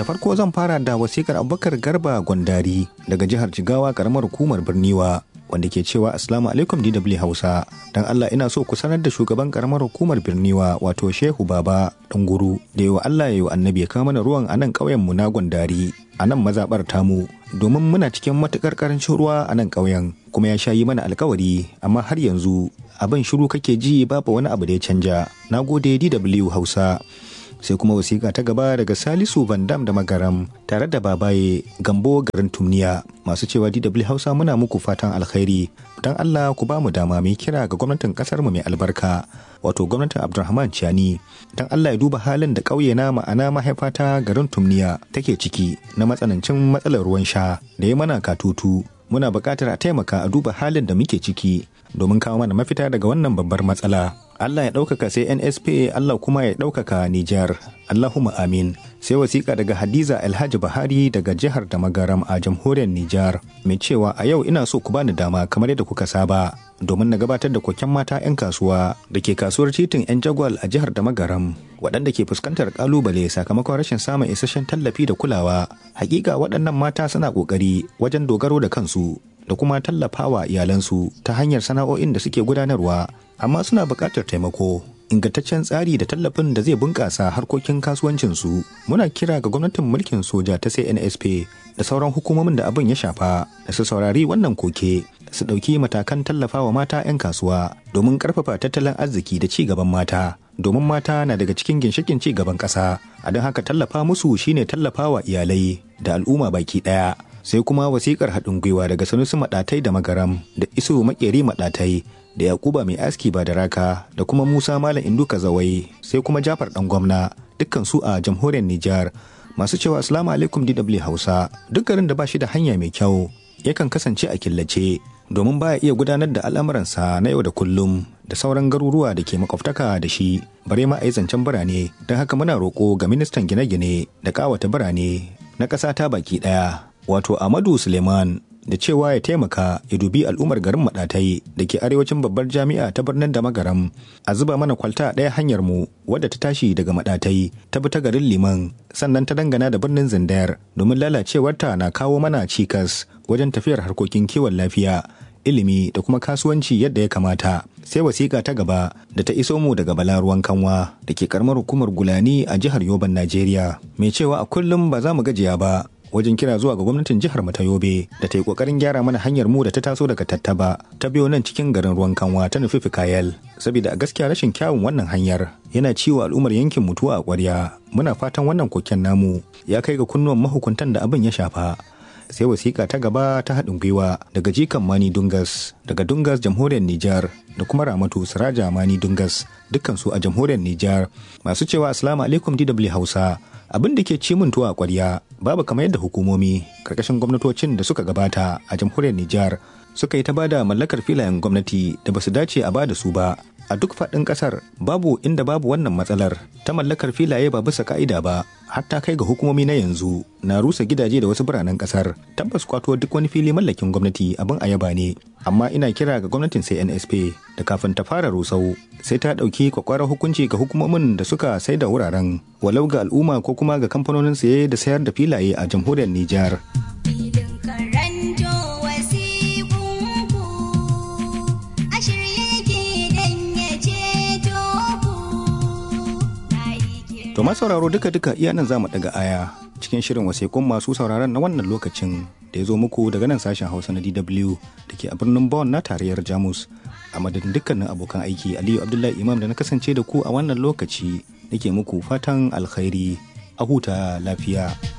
farko zan fara da wasikar abubakar garba gwandari daga jihar jigawa karamar hukumar birniwa wanda ke cewa assalamu alaikum dw hausa dan allah ina so ku sanar da shugaban karamar hukumar birniwa wato shehu baba guru da yawa allah ya yi annabi ya kawo mana ruwan a nan ƙauyen mu na gwandari a nan mazaɓar tamu domin muna cikin matuƙar ƙarancin ruwa a nan ƙauyen kuma ya sha yi mana alkawari amma har yanzu abin shiru kake ji babu wani abu da ya canja na gode dw hausa sai kuma wasiƙa ta gaba daga salisu vandam da magaram tare da babaye gambo garin tumniya masu cewa dw hausa muna muku fatan alkhairi don allah ku ba mu dama mai kira ga gwamnatin kasar mu mai albarka wato gwamnatin abdulrahman ciani don allah ya duba halin da ƙauye na ma'ana mahaifata garin tumniya take ciki na matsanancin matsalar ruwan sha da ya mana katutu muna buƙatar a taimaka a duba halin da muke ciki domin kawo mana mafita daga wannan babbar matsala Allah ya ɗaukaka sai NSP Allah kuma ya ɗaukaka Nijar. Allahumma amin. Sai wasiƙa daga Hadiza Alhaji Bahari daga jihar da magaram a jamhuriyar Nijar. Mai cewa a yau ina so ku bani dama kamar yadda kuka saba domin na gabatar da koken mata 'yan kasuwa da ke kasuwar titin 'yan jagwal a jihar da magaram waɗanda ke fuskantar kalubale sakamakon rashin samun isasshen tallafi da kulawa. Hakika waɗannan mata suna ƙoƙari wajen dogaro da kansu da kuma tallafawa iyalansu ta hanyar sana'o'in da suke gudanarwa amma suna buƙatar taimako ingantaccen tsari da tallafin da zai bunƙasa harkokin kasuwancinsu muna kira ga gwamnatin mulkin soja ta CNSP da sauran hukumomin da abin ya shafa da su saurari wannan koke su ɗauki matakan tallafawa mata 'yan kasuwa domin ƙarfafa tattalin arziki da ci gaban mata domin mata na daga cikin ginshikin ci gaban ƙasa a don haka tallafa musu shine tallafawa iyalai da al'umma baki ɗaya sai kuma wasikar haɗin gwiwa daga sanusi maɗatai da magaram da iso makeri maɗatai da yakuba mai aski ba da raka da kuma musa malam induka zawai sai kuma jafar ɗan gwamna dukkan su a jamhuriyar nijar masu cewa assalamu alaikum dw hausa duk garin da ba shi da hanya mai kyau yakan kasance a killace domin baya iya gudanar da al'amuransa na yau da kullum da sauran garuruwa da ke makwabtaka da shi bare ma a yi zancen birane don haka muna roƙo ga ministan gine-gine da ƙawata birane na ƙasa ta baki ɗaya wato Amadu Suleiman da cewa ya taimaka ya dubi al'ummar garin Maɗatai da ke arewacin babbar jami'a ta birnin da magaram a zuba mana kwalta ɗaya hanyar mu wadda ta tashi daga Maɗatai ta bi ta garin Liman sannan ta dangana da birnin Zindayar domin lalacewarta na kawo mana cikas wajen tafiyar harkokin kiwon lafiya ilimi da kuma kasuwanci yadda ya kamata sai wasiƙa ta gaba da ta iso mu daga balaruwan kanwa da ke karamar hukumar gulani a jihar yoban najeriya mai cewa a kullum ba za mu gajiya ba wajen kira zuwa ga gwamnatin jihar mata yobe da ta yi kokarin gyara mana hanyar mu da ta taso daga tattaba ta biyo nan cikin garin ruwan kanwa ta nufi fikayel saboda a gaskiya rashin kyawun wannan hanyar yana ciwo al'ummar yankin mutuwa a kwarya muna fatan wannan koken namu ya kai ga kunnuwan mahukuntan da abin ya shafa sai wasiƙa ta gaba ta haɗin gwiwa daga jikan mani dungas daga dungas jamhuriyar nijar da kuma ramatu siraja mani dungas dukkansu a jamhuriyar nijar masu cewa assalamu alaikum dw hausa abin da ke ci min tuwa kwarya babu kamar yadda hukumomi karkashin gwamnatocin da suka gabata a jamhuriyar Nijar suka yi ta bada mallakar filayen gwamnati da basu dace a bada su ba a duk faɗin ƙasar babu inda babu wannan matsalar ta mallakar filaye ba bisa ka'ida ba hatta kai ga hukumomi na yanzu na rusa gidaje da wasu biranen ƙasar tabbas kwato duk wani fili mallakin gwamnati abin ayaba ne amma ina kira ga gwamnatin CNSP da kafin ta fara rusau sai ta ɗauki kwakwarar hukunci ga hukumomin da suka sai da wuraren walau ga al'umma ko kuma ga kamfanonin saye da sayar da filaye a jamhuriyar Nijar. To sauraro duka-duka iya nan za mu daga aya cikin shirin wasikun masu sauraron na wannan lokacin da ya zo muku daga nan sashen Hausa na DW da ke a birnin Bonn na tarayyar Jamus. A madadin dukkanin abokan aiki Aliyu Abdullahi Imam da na kasance da ku a wannan lokaci nake muku fatan alkhairi a huta lafiya.